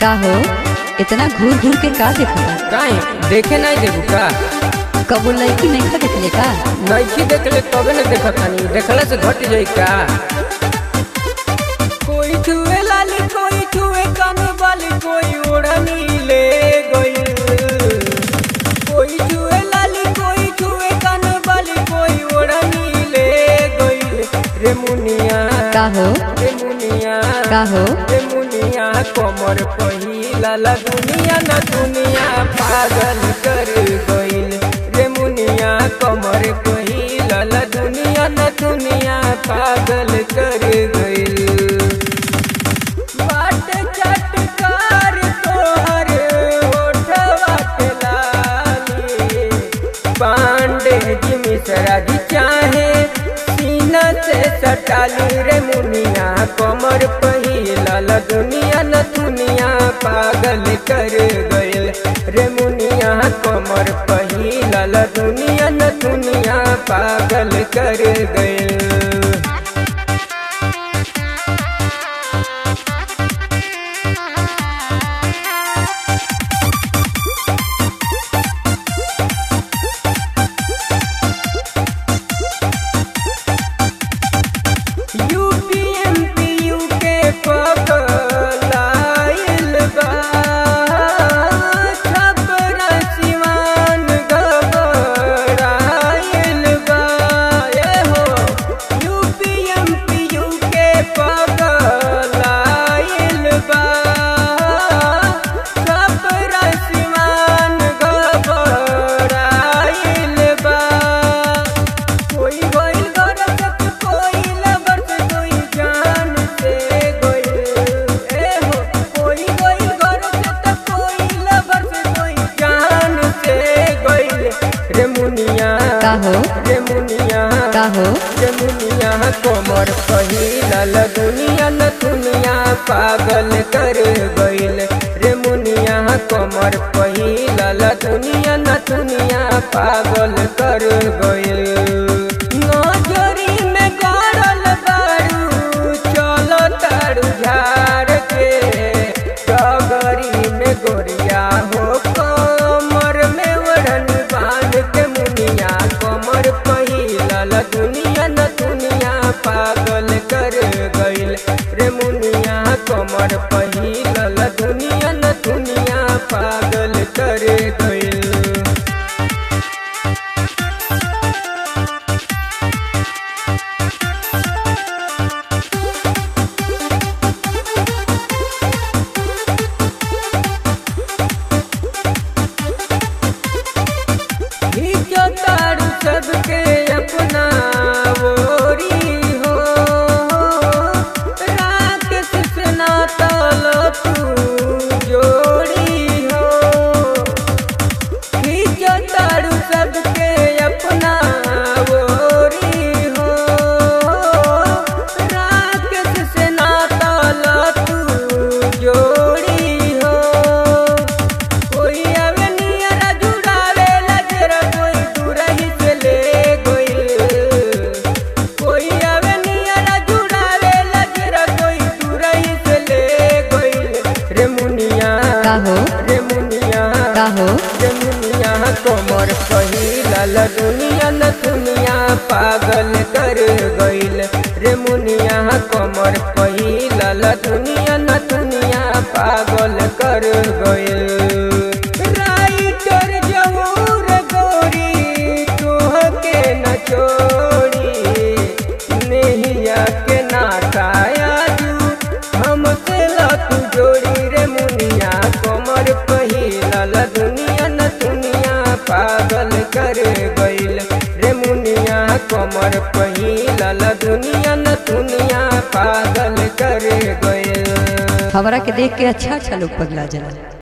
का हो इतना घूर घूर के का देखता काहे देखे नहीं देबू का कबो लड़की नहीं खा देखले का नइखी देखले तबे न देखत हनी देखला से घट जाई का कोई छुए लाली कोई छुए कान वाली कोई ओढ़नी ले गई कोई छुए लाली कोई छुए कान वाली कोई ओढ़नी ले गई रे मुनिया का हो रे मुनिया का हो रे मुनिया कमर पहिला ला दुनिया न दुनिया पागल कर गइल रे मुनिया कमर पहिला ला दुनिया न दुनिया पागल कर गइल बाट चटकार तोहर होठवा के लाली पांडे जी मिश्रा जी चाहे सीना से सटाली रे मुनिया कमर पहिला ला दुनिया न दुनिया पागल कर गइल रे मुनिया कमर पहिला ला दुनिया न दुनिया पागल कर गइल यूपीएमपीयू के पकड़ाइल बा छपरा सिवान घबराइल बा ए हो यूपीएमपीयू के पकड़ाइल बा छपरा सिवान घबराइल बा कोई गइल गरज के कोई लबर से कोई जान से गइल ए हो कोई गइल गरज के कोई लबर से कोई जान से गइल रे मुनिया का हो रे मुनिया का हो रे मुनिया कोमर पहिला ल दुनिया न दुनिया पागल कर गइल रे मुनिया कोमर पहिला ल दुनिया न दुनिया पागल कर गइल नजरी में गड़ल बारू चलो तारू झाड़ के डगरी में गोरिया हो कमर में ओढ़न बांध के मुनिया कमर पहिला ला दुनिया न दुनिया पागल कर गइल रे मुनिया कमर पहिला ला दुनिया न दुनिया पागल कर गइल खींचो तारू सबके अपना ओरी हो राकेश से नाता लो तू जोड़ी हो खींचो तारू सबके अपना ओरी हो राकेश से नाता लो तू जोड़ी हो कोई आवे नियरा जुड़ावे लजरा कोई दूरही से ले गइल कोई आवे नियरा जुड़ावे लजरा कोई दूरही से ले गइल रे मुनिया का हो रे मुनिया का हो रे मुनिया कोमर पहिला ला दुनिया न दुनिया पागल कर गइल रे मुनिया कोमर पहिला ला दुनिया न दुनिया पागल कर गइल राइटर जहूर गोरी तोहके न छोड़ी नैया के नाटाया जू हमसे ला तू जोड़ी रे मुनिया कमर पहिला ला दुनिया न दुनिया पागल कर गइल रे मुनिया कमर पहिला ला दुनिया न दुनिया पागल कर गइल हमरा के देख के अच्छा अच्छा लोग पगला जाला